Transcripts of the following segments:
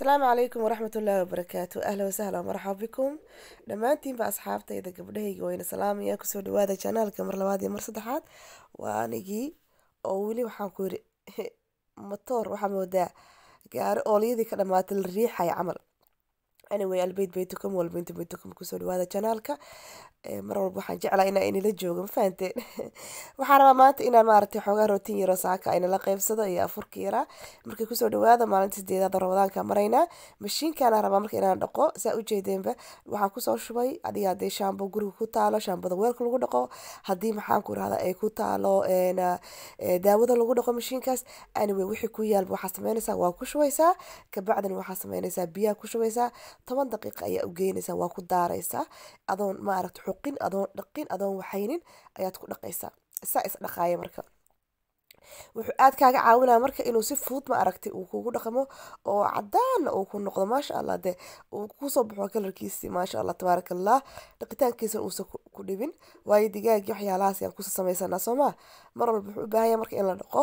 asalaamu calaykum waraxmat ullaahi wabarakaatu ahla wasahla marxaba bikum dhammaantiinba asxaabtayda gabdhahayga wayna salaamaya kusoo dhawaada janaalka mar labaad iyo mar saddexaad waa anigii oo weli waxaan ku yiri matoor waxaa moodaa gaari oolyadii ka dhamaatay la riixaya camal anyway albayt baytukum walbayntu baytukum kusoo dhawaada janaalka mar walba waxaan jeclaa inaa inila joogo ma fahanteen waxaan rabaa maanta inaan maaragtay xoogaa rootin yaro saaka inala qeybsado iyo afurka yaraa markay kusoo dhawaada maalinta sideedaad ramadaanka maraynaa mashiinkaana rabaa marka inaan dhaqo saa ujeedeenba waxaan kusoo shubay adiga hadii shaambo guriga ku taalo shaambada weelka lagu dhaqo haddii maxaan ku irahda ay ku taalo daawada lagu dhaqo mashiinkaas anyway wixii ku yaalba waxaa sameynaysaa waa ku shubaysaa kabacdina waxaa sameynaysaa biyaha ku shubaysaa toban daqiiqa ayaa u geynaysaa waa ku daaraysaa adoon maaragta xuqin adoon dhaqin adoon waxaynin ayaad ku dhaqaysaa saa is dhaqaaya marka wuxuu aad kaaga caawinaya marka inuu si fudud ma aragtay uu kugu dhaqmo oo cadaana uu ku noqdo maasha allah dee uu kusoo baxo kalarkiisi maasha allah tabaaraka allah dhaqitaankiisa uusan ku dhibin waayo digaagii waxyaalahaas ayaan kusa samaysanaa soo maa mar walba wuxuu u baahan yahay marka in la dhaqo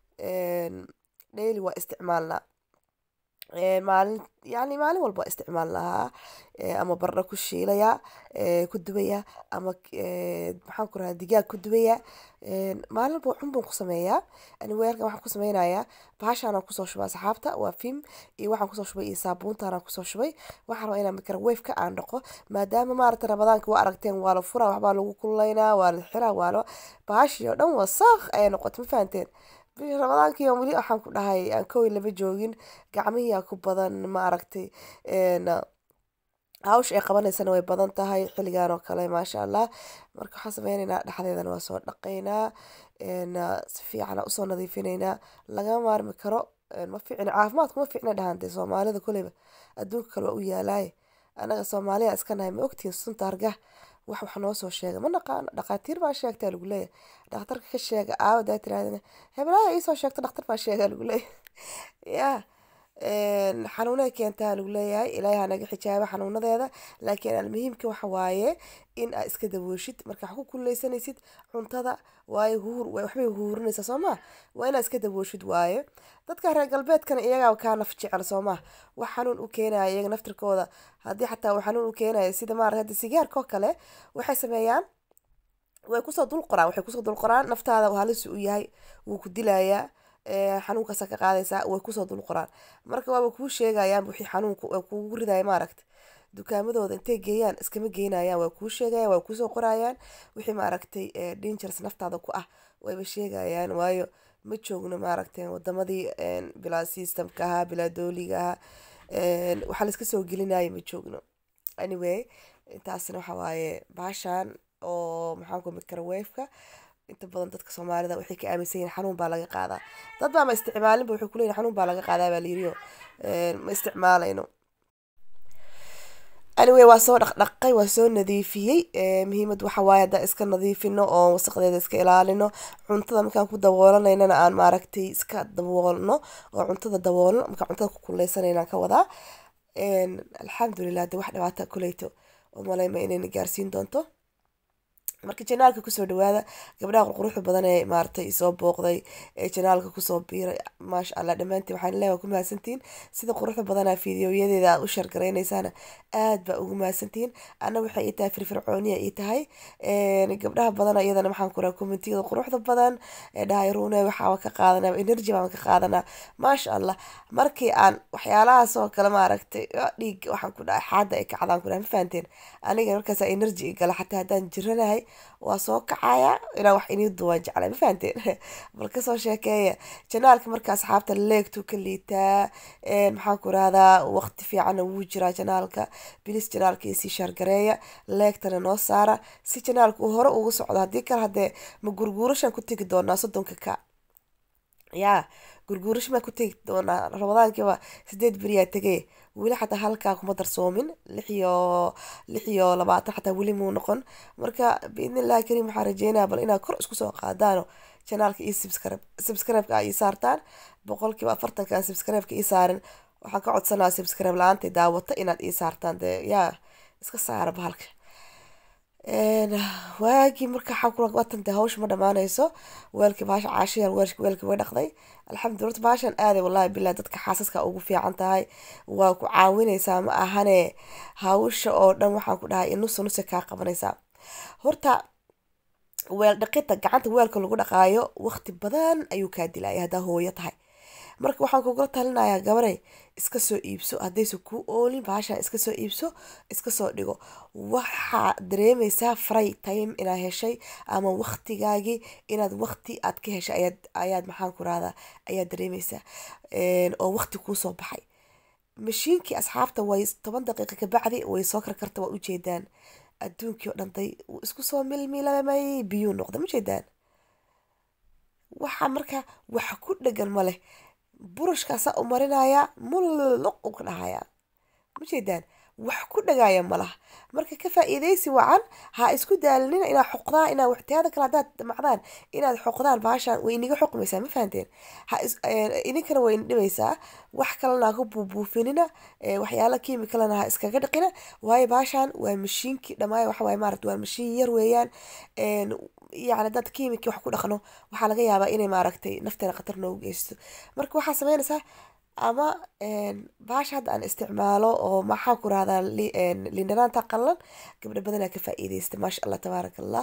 daily waa isticmaalnaa maalin yani maalin walba waa isticmaal lahaa ama bardho ku shiilaya ku dubaya ama maxaan ku rahaa digaag ku dubaya maalin walba cun baan ku sameeyaa anyway halkan waxaan ku sameynayaa bahashaanaan kusoo shubay asxaabta waa fim iyo waxaan kusoo shubay iyo saabuuntaanaan kusoo shubay waxaan rabaa inaan microwaveka aan dhaqo maadaama maaragta ramadaanka waa aragteen waa la furaa waxbaa lagu kululeynaa waa la xiraa waa la bahashii oo dhan wasaaq ayay noqotay ma fahanteen bisha ramadaankii weli waxaan ku dhahay aan kowi lama joogin gacmihiyaa ku badan ma aragtay hawsha ay qabanaysana way badan tahay xilligan oo kale maasha allah marka waxaan sameyneynaa dhexdeedana waa soo dhaqaynaa si fiican usoo nadiifinaynaa lagama maarmi karo ma fiicna caafimaadku ma fiicna dhahantay soomaalida koleyba adduunka kale waa u yaalaay anaga soomaaliya iska nahay ma ogtihin sunta hargah wax wax noo soo sheega ma naqaano dhakhaatiir baa sheegtaa lagu leeyahay dhakhtarka ka sheega aawadaa tirahdana heblaha iisoo sheegto dhakhtar baa sheegaa lagu leeyahay ya xanuunay keentaa lagu leeyahay ilaahay ha naga xijaaba xanuunadeeda laakiin almuhiimka waxa waaye in aa iska dabooshid marka wax ku kuleysanaysid cuntada waayo huur waxbay huurinaysaa soo maa waa inaa iska dabooshid waaye dadka reer galbeedkana iyagaa kaa naf jecel soo maa wax xanuun u keenaya iyaga naftirkooda haddii xataa uu xanuun u keenaya sida maarata hadda sigaarka oo kale waxay sameeyaan way kusoo dul qoraan waxay kusoo dul qoraan naftaada halis u yahay wuu ku dilayaa xanuunkaasa ka qaadaysaa way kusoo dul qoraan marka waaba kuu sheegayaan wixii xanuunka kugu ridaya maaragta dukaamadooda intay geeyaan iskama geynayaan waa kuu sheegayaan waa kuusoo qorayaan wixii maaragtay dangers naftaada ku ah wayba sheegayaan waayo ma joogno maaragtay wadamadii bilaa systemka ahaa bilaa dooliga ahaa waxaa laiska soo gelinaya ma joogno anyway intaasna waxa waaye baashaan oo maxaanku microwaveka inta badan dadka soomaalida waxay ka aaminsan yihin xanuun baa laga qaadaa dad baa ma isticmaalinba wuxuu kuleeyahy xanuun baa laga qaadaa baa layiriyo ma isticmaalayno anyway waa soo dhaqdhaqay waa soo nadiifiyey muhiimad waxa waaye haddaan iska nadiifino oo wasaqdeeda iska ilaalino cuntada markaan ku daboolanaynana aan maaragtay iska daboolno oo cuntada daboolno markaan cuntada ku kuleysanayna ka wadaa alxamdulilah de wax dhibaata kuleyto oo maleyma inayna gaarsiin doonto marka janaalka kusoo dhawaada gabdhaha qurquruxda badan ee maaratay soo booqday ee janaalka kusoo biiray maasha allah dhammaantiin waxaan leeyahay ku mahadsantihiin sida quruxda badana fiidiyoyadeeda aad u shargaraynaysaan aad baa ugu mahadsantihiin ana waxay ii tahay firfircooniya ii tahay gabdhaha badana iyadana maxaan ku raha kommentiyada quruxda badan ee dhahay ruune waxaa ka qaadanaa energy baan ka qaadanaa maasha allah markii aan waxyaalahaas oo kale maaragtay dhiig waxaan ku dhahay xaada ay kacdaan ku dhahay ma fahanteen aniga markaas energy igala xataa haddaan jiranahay waa soo kacaya inaa wax inii duwaan jeclay ma fahanteen bal kasoo sheekeeya janaalka marka asxaabta leegtuu ka liitaa maxaan ku rahdaa waqti fiicanna wuu jiraa janaalka bilis janaalka iyo sii shaargareeya leegtana noo saara si janaalka uu hore ugu socdo haddii kale haddee ma gurguurashaan ku tegi doonaa soddonka ka yaa gurguurash maa ku tegi doonaa ramadaankiiba sideed beriyaa tegay weli xataa halkaa kuma darsoomin lix iyo lix iyo labaatan xataa weli muu noqon marka biidnillahi kariim waxaa rajeynaya bal inaad kor isku soo qaadaano janaalka iyo subscribe subscribe-ka ii saartaan boqolkiiba afartanka subscribe-ka ii saarin waxaan ka codsanaa subscribe la-aantay daawata inaad ii saartaan dee yaa iska saara bahalka waagii marka xakuwatan dee hawsha ma dhamaanayso weelkii baasha caashiyar weelkii way dhaqday alxamdulillah horta baashan aaday wallahi bilah dadka xaasaska ugu fiican tahay waa ku caawinaysaa ma ahane hawsha oo dhan waxaan ku dhahay nusa nusa kaa qabanaysaa horta weel dhaqida gacanta weelka lagu dhaqaayo waqti badan ayuu kaa dilaya haddaa hooyo tahay marka waxaan kugula talinayaa gabaray iska soo iibso haddaysa ku oolin baashan iska soo iibso iska soo dhigo waxaa dareemaysaa fray time inaad heshay ama waqtigaagii inaad waqti aad ka heshay ayaad ayaad maxaan ku rahdaa ayaad dareemaysaa oo waqti kuusoo baxay mashiinkii asxaabta way toban daqiiqa kabacdi way soo karkarta waa ujeedaan adduunkii oo dhantay isku soo milmilamay biyuu noqda ma jeedaan waxa marka wax ku dhegan ma leh burushkaasaa u marinayaa mulluq u ka dhahayaa ma jeedaan wax ku dhagaaya malaha marka ka faa-iidaysi wacan ha isku daalinina inaad xoqdaan inaad waxtiyaada kale haddaad damacdaan inaad xoqdaan baashaan way iniga xoqmaysaa ma fahanteen ha idinkana way dhibaysaa wax kalena ha ku buubuufinina waxyaala kiimikalena ha iskaga dhiqina waayo baashaan waa mashiinkii dhamaayo waxa waaye maaragta waa mashiin yar weeyaan yacni dad kiimikii wax ku dhaqno waxaa laga yaabaa inay maaragtay nafteena khatar noogu geysto marka waxaa sameynaysaa ama baasha hadda aan isticmaalo oo maxaa ku rahdaa lindhanaanta qalan gabdho badanaa ka faa-iideysta maasha allah tabaaraka allah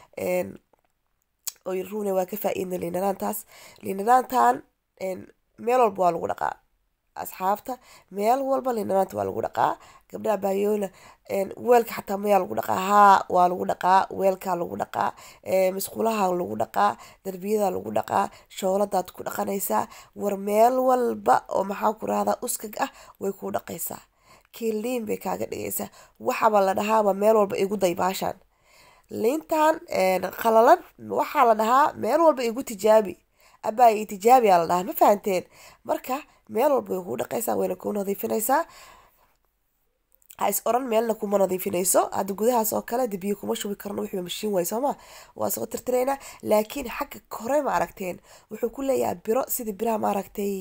oy rune waa ka faa-iidna lindhanaantaas lindhanaantan meel walba waa lagu dhaqaa asxaabta meel walba lindhanaanta waa lagu dhaqaa gabdhaha baayoola weelka xataa mayaa lagu dhaqaa haa waa lagu dhaqaa weelkaa lagu dhaqaa masquulaha lagu dhaqaa darbiyada lagu dhaqaa shooladaad ku dhaqanaysaa war meel walba oo maxaa ku rahdaa uskag ah way kuu dhaqaysaa kiiliin bay kaaga dhigaysaa waxaba la dhahaaba meel walba igu day baashaan liintan qalalan waxaa la dhahaa meel walba igu tijaabi abaa tijaabiyaa la dhahaa ma fahanteen marka meel walba way kuu dhaqaysaa wayna kuu nadiifinaysaa ha is oran meelna kuma nadiifinayso hadda gudahaas oo kale debiyo kuma shubi karno wixii mashiin waay sooma waa soo tirtiraynaa laakiin xagga kore ma aragteen wuxuu ku leeyahay biro sida biraha maaragtay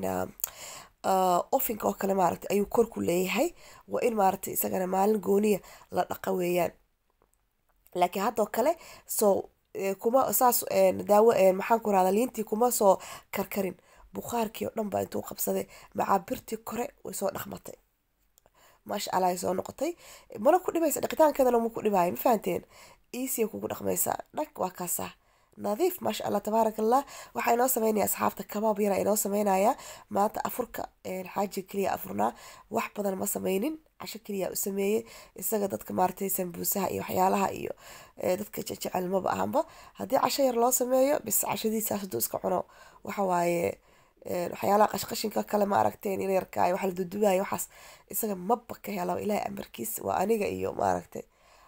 ofinka oo kale maaragtay ayuu kor ku leeyahay waa in maaragtay isagana maalin gooniya la dhaqa weeyaan laakiin haddoo kale soo kuma saas daawo maxaan ku rahdaa liintii kuma soo karkarin bukhaarkii oo dhan baa intuu qabsaday macaabirtii kore way soo dhaqmatay maasha allah ay soo noqotay mana ku dhibaysa dhaqitaankeedana ma ku dhibaayo ma fahanteen easy kugu dhaqmaysaa dhag waa kaasaa nadiif maasha allah tabaaraka allah waxaa inoo sameynaya asxaabta kabaab yara inoo sameynaya maanta afurka xaaji keliya afurnaa wax badan ma sameynin casho keliya u sameeyey isaga dadka maaragtay sambuusaha iyo waxyaalaha iyo dadka jecel maba ahanba haddii casho yar loo sameeyo bis cashadiisaas haduu iska cuno waxa waaye waxyaalaha qashqashinka kale ma aragteen in yarkaayo waxa la dudubayo waxaas isaga maba ka hela ilaahay amarkiis waa aniga iyo maaragtay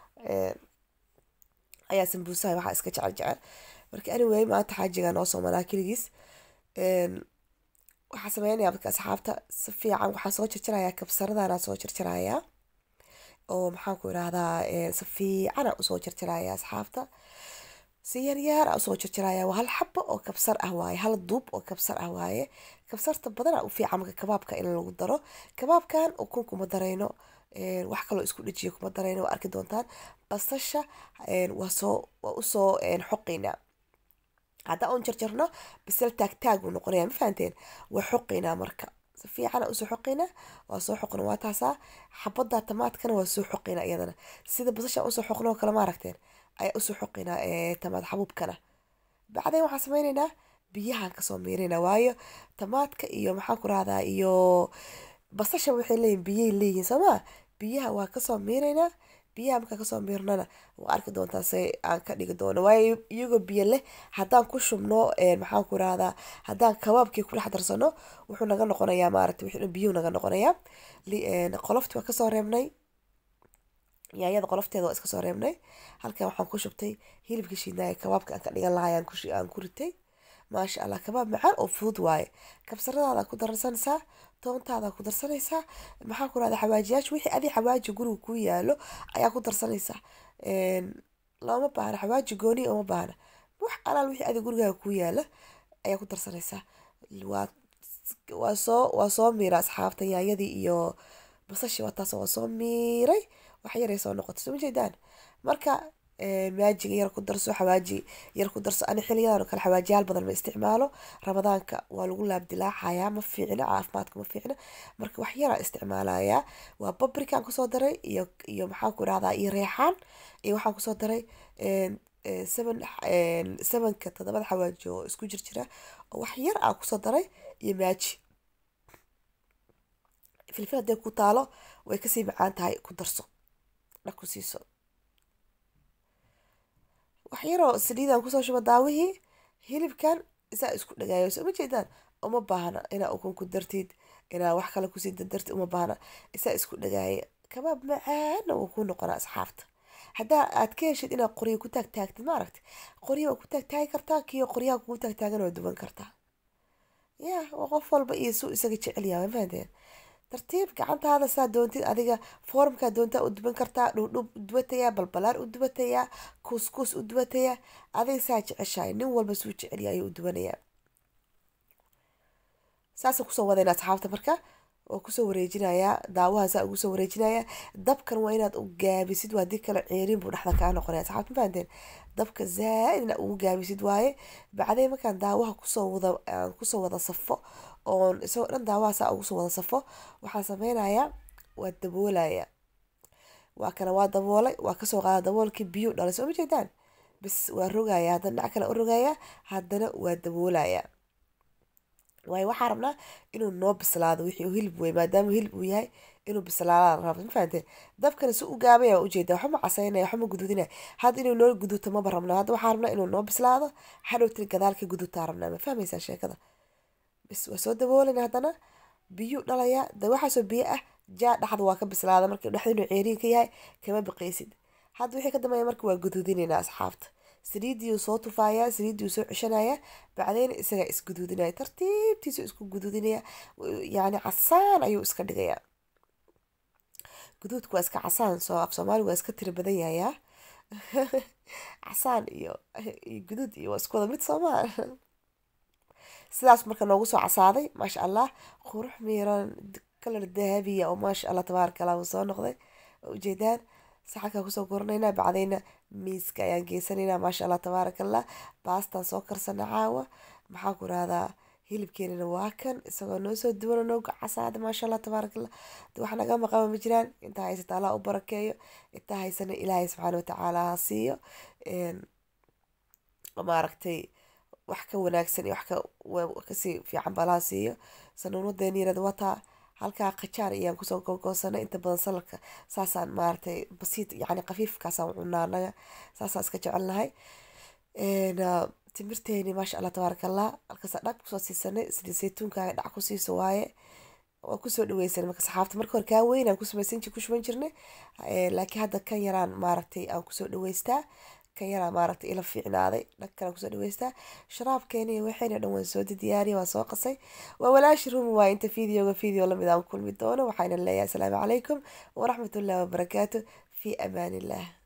ayaa sambuusaha waxaa iska jecel jecel marka anyway maanta xaajiga noo soo manaa keligiis waxaa sameynaya dadka asxaabta si fiican waxaa soo jarjarayaa kabsaradana soo jarjarayaa oo maxaan ku irahdaa si fiicana usoo jarjaraya asxaabta si yaryaar a usoo jarjaraya waa hal xabo oo kabsar ah waaye hal duub oo kabsar ah waaye kabsarta badana u fiican marka kabaabka in lagu daro kabaabkan ukun kuma darayno wax kaloo isku dhejiya kuma darayno waa arki doontaan basasha waa soo waa usoo xoqaynaa haddaa un jarjarno bisel taag taag uu noqonaya ma fahanteen waa xoqaynaa marka si fiicana usoo xoqaynaa waa soo xoqna waa taasaa xabada tamaadkana waa soo xoqaynaa iyadana sida basasha usoo xoqno oo kale ma aragteen ayaa usoo xoqaynaa tamaad xabuubkana bacdeen waxaan sameynaynaa biyahan kasoo miirina waayo tamaadka iyo maxaan ku rahdaa iyo basasha waxay leeyihin biyay leeyihiin soomaa biyaha waa kasoo miiraynaa biyaha markaan kasoo miirnana waa arki doontaa se aan ka dhigi doono waayo iyagoo biyo leh haddaan ku shubno maxaan ku rahdaa haddaan kabaabkii ku dhex darsano wuxuu naga noqonayaa maaragtay wixii biyuhu naga noqonayaa qolofti waa kasoo reebnay yaayada qolofteeda waa iska soo reebnay halkan waxaan ku shubtay hilibka shiidnaaya kabaabka aan ka dhigan lahay aan ku ritay maasha allah kabaab macaan oo fudud waaye kabsaradaada ku darsanaysaa toontaada ku darsanaysaa maxaa ku rahda xawaajiyaasha wixii adi xawaaji guriga ku yaalo ayaa ku darsanaysaa looma baahna xawaaji gooni uma baahna wax alaal wixii adi gurigaaga ku yaala ayaa ku darsanaysaa waa waa soo waa soo miira asxaabta yaayadii iyo basashi waa taas waa soo miiray wax yaray soo noqoto soo ma jeedaan marka maajiga yar ku darso xawaaji yar ku darso ani xiliyadan oo kale xawaajiyaal badan ma isticmaalo ramadaanka waa lagu laabdilaacayaa ma fiicna caafimaadka ma fiicna marka wax yaraa isticmaalayaa waa babrikaan kusoo daray iyo iyo maxaan ku irahdaa iyo reexaan iyo waxaan kusoo daray seven sevenka todobada xawaaji oo isku jir jira oo wax yar aan kusoo daray iyo maaji filfil hadday ku taalo way kasii macaan tahay ku darso dhag ku siiso wax yaroo saliidaan kusoo shuba daawihii hilibkan isaa isku dhagaayo soo ma jeedaan uma baahna inaa ukun ku dartid inaa wax kale kusii dardartid uma baahna isaa isku dhagaaya kabaab macaana wuu ku noqonaa asxaabta haddaa aad ka heshid inaad qoryo ku taagtaagtid ma aragti qoryo waa ku taagtaagi kartaa kiyo qoryaha kugu taagtaagan waa duban kartaa ya waa qof walba iyo suu isaga jecel yahay mafahanteen tartiib gacantaada saa doontid adiga foormkaa doontaa u duban kartaa dhudhub u dubatayaa balbalaar u dubatayaa kuuskuus u dubatayaa adiga saa jeceshahay nin walba suu jecelya ayuu u dubanayaa saasa kusoo wadayna asxaabta marka oo kusoo wareejinayaa daawaha saa ugu soo wareejinayaa dabkan waa inaad u gaabisid waa dii kale ceerin buu dhexda kaa noqonaya asxaabta ma fahanteen dabka zaa-id inaad ugu gaabisid waaye bacdeen markaan daawaha kusoo wada kusoo wada safo oon isagoo dhan daawaha saa ugu soo wada safo waxaan sameynayaa waa daboolaya waa kana waa daboolay waa kasoo qaada daboolkii biyo dhalay soo ma jeedaan bis waa rogaya haddana dhinac kale u rogaya haddana waa daboolaya waayo waxaa rabnaa inuu noo bislaado wixii hilib wey maadaama hilib uu yahay inuu bislaada raba ma fahante dabkana si u gaabaya waa ujeeda waxba ma casaynaya waxba ma gududinaya hadda inuu noo guduto maba rabnaa hadda waxaa rabnaa inuu noo bislaado hadhowtiri gadaalka gudutaa rabnaa ma fahmaysaa sheekada bis waa soo daboolina haddana biyu dhalaya de waxaasoo biyo ah jaa dhexda waa ka bislaada marka dhexda inuu ceeriin ka yahay kama biqaysid hadda wixii ka dambeeya marka waa guduudinayna asxaabta saliidiiuu soo tufaaya saliidiiuu soo ceshanaya bacdeyna isagaa isguduudinaya tartiibtiisu isku guduudinaya yani casaan ayuu iska dhigayaa guduudku waa iska casaan soo af soomaaliga waa iska tira badan yahayaa casaan iyo iyo guduud iyo waa isku wada mid soomaa sidaas marka noogu soo casaaday maasha allah qurux miiran kalar dahabiya oo maasha allah tabaaraka allah uu soo noqday ujeedaan saxankaa kusoo guranayna bacdayna miiska ayaan geysanaynaa maasha allah tabaaraka allah baastaan soo karsana caawa maxaa ku rahdaa hilibkeenana waa kan isagoo noo soo duwan oo nooga casaada maasha allah tabaaraka allah wax naga maqaba ma jiraan intaa haysata allah u barakeeyo intaa haysana ilaahay subxaana watacaala ha siiyo maaragtay wax ka wanaagsan iyo wax kasii fiican balaha siiyo sanuunadeeniirada wataa halkaa qajaar ayaan kusoo googoosanay inta badan salarka saasaan maaragtay basiid yani khafiifkaasaan cunaa anaga saasaan iska jecelnahay timirteeni maasha allah tabaaraka allah halkaasa dhag kusoo siisanay sida saytuunkaaga dhac ku siiso waaye waa kusoo dhaweysanay marka saxaabta marka hore kaa weyn aan kusamaysan ku shuban jirnay laakiin hadda kan yaraan maaragtay aan kusoo dhaweystaa kan yaraa maaragtay ila fiicnaaday dhag kale kusoo dhaweystaa sharaabkeeni waxayna dhan waan soo diyaariya waan soo qasay waa walaashi rumi waaye inta videoga video lamid aan kulmi doono waxayna leeyahay asalaamu calaykum waraxmatullahi wabarakaatu fi amaan illah